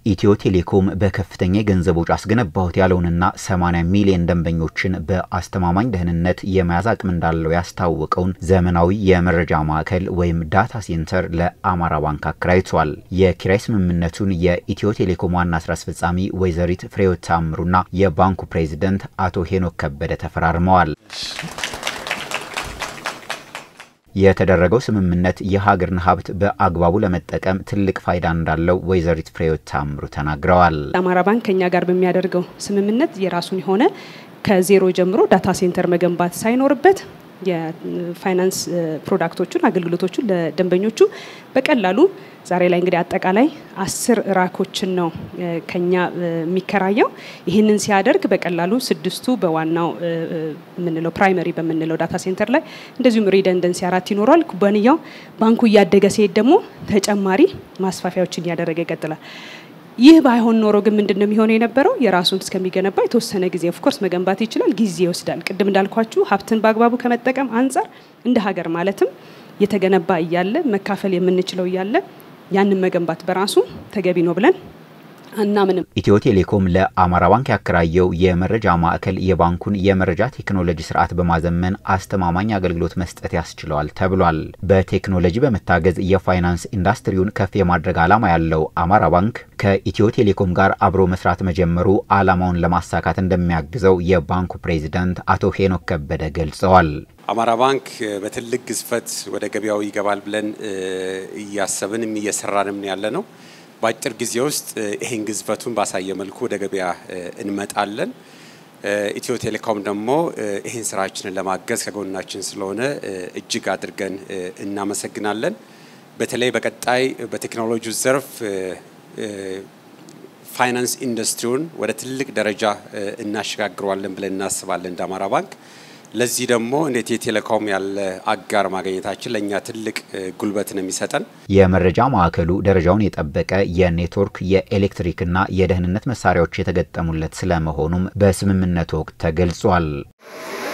ኢትዮ ቴሌኮም በከፍተኛ የገንዘብ ወጪ አስገነባሁት ያለውንና 80 ሚሊዮን ደንበኞችን በአስተማማኝ ደህንነት የመያዝ አቅም እንዳለው ያስታወቀውን ዘመናዊ የመረጃ ማዕከል ወይም ዳታ ሴንተር ለአማራ ባንክ አከራይቷል። የኪራይ ስምምነቱን የኢትዮ ቴሌኮም ዋና ስራ አስፈጻሚ ወይዘሪት ፍሬሕይወት ታምሩና የባንኩ ፕሬዚደንት አቶ ሄኖክ ከበደ ተፈራርመዋል። የተደረገው ስምምነት የሀገርን ሀብት በአግባቡ ለመጠቀም ትልቅ ፋይዳ እንዳለው ወይዘሪት ፍሬሕይወት ታምሩ ተናግረዋል። አማራ ባንክ ከኛ ጋር በሚያደርገው ስምምነት የራሱን የሆነ ከዜሮ ጀምሮ ዳታ ሴንተር መገንባት ሳይኖርበት የፋይናንስ ፕሮዳክቶቹን አገልግሎቶቹን ለደንበኞቹ በቀላሉ ዛሬ ላይ እንግዲህ አጠቃላይ አስር ራኮችን ነው ከኛ የሚከራየው። ይህንን ሲያደርግ በቀላሉ ስድስቱ በዋናው የምንለው ፕራይመሪ በምንለው ዳታ ሴንተር ላይ እንደዚሁም ሪደንደንሲ አራት ይኖረዋል። ኩባንያው ባንኩ እያደገ ሲሄድ ደግሞ ተጨማሪ ማስፋፊያዎችን እያደረገ ይቀጥላል። ይህ ባይሆን ኖሮ ግን ምንድን ነው የሚሆነው የነበረው? የራሱን እስከሚገነባ የተወሰነ ጊዜ ኦፍኮርስ መገንባት ይችላል፣ ጊዜ ይወስዳል። ቅድም እንዳልኳችሁ ሀብትን በአግባቡ ከመጠቀም አንጻር እንደ ሀገር ማለትም የተገነባ እያለ መካፈል የምንችለው እያለ ያንን መገንባት በራሱ ተገቢ ነው ብለን አናምንም። ኢትዮ ቴሌኮም ለአማራ ባንክ ያከራየው የመረጃ ማዕከል የባንኩን የመረጃ ቴክኖሎጂ ስርዓት በማዘመን አስተማማኝ አገልግሎት መስጠት ያስችለዋል ተብሏል። በቴክኖሎጂ በመታገዝ የፋይናንስ ኢንዱስትሪውን ከፍ የማድረግ ዓላማ ያለው አማራ ባንክ ከኢትዮ ቴሌኮም ጋር አብሮ መስራት መጀመሩ ዓላማውን ለማሳካት እንደሚያግዘው የባንኩ ፕሬዚዳንት አቶ ሄኖክ ከበደ ገልጸዋል። አማራ ባንክ በትልቅ ግዝፈት ወደ ገበያው ይገባል ብለን እያሰብንም እየሰራንም ያለ ነው። በአጭር ጊዜ ውስጥ ይህን ግዝፈቱን ባሳየ መልኩ ወደ ገበያ እንመጣለን። ኢትዮ ቴሌኮም ደግሞ ይህን ስራችንን ለማገዝ ከጎናችን ስለሆነ እጅግ አድርገን እናመሰግናለን። በተለይ በቀጣይ በቴክኖሎጂው ዘርፍ ፋይናንስ ኢንዱስትሪውን ወደ ትልቅ ደረጃ እናሸጋግረዋለን ብለን እናስባለን እንደ አማራ ባንክ። ለዚህ ደግሞ እንደ ኢትዮ ቴሌኮም ያለ አጋር ማግኘታችን ለእኛ ትልቅ ጉልበት ነው የሚሰጠን። የመረጃ ማዕከሉ ደረጃውን የጠበቀ የኔትወርክ የኤሌክትሪክና የደህንነት መሳሪያዎች የተገጠሙለት ስለመሆኑም በስምምነቱ ወቅት ተገልጿል።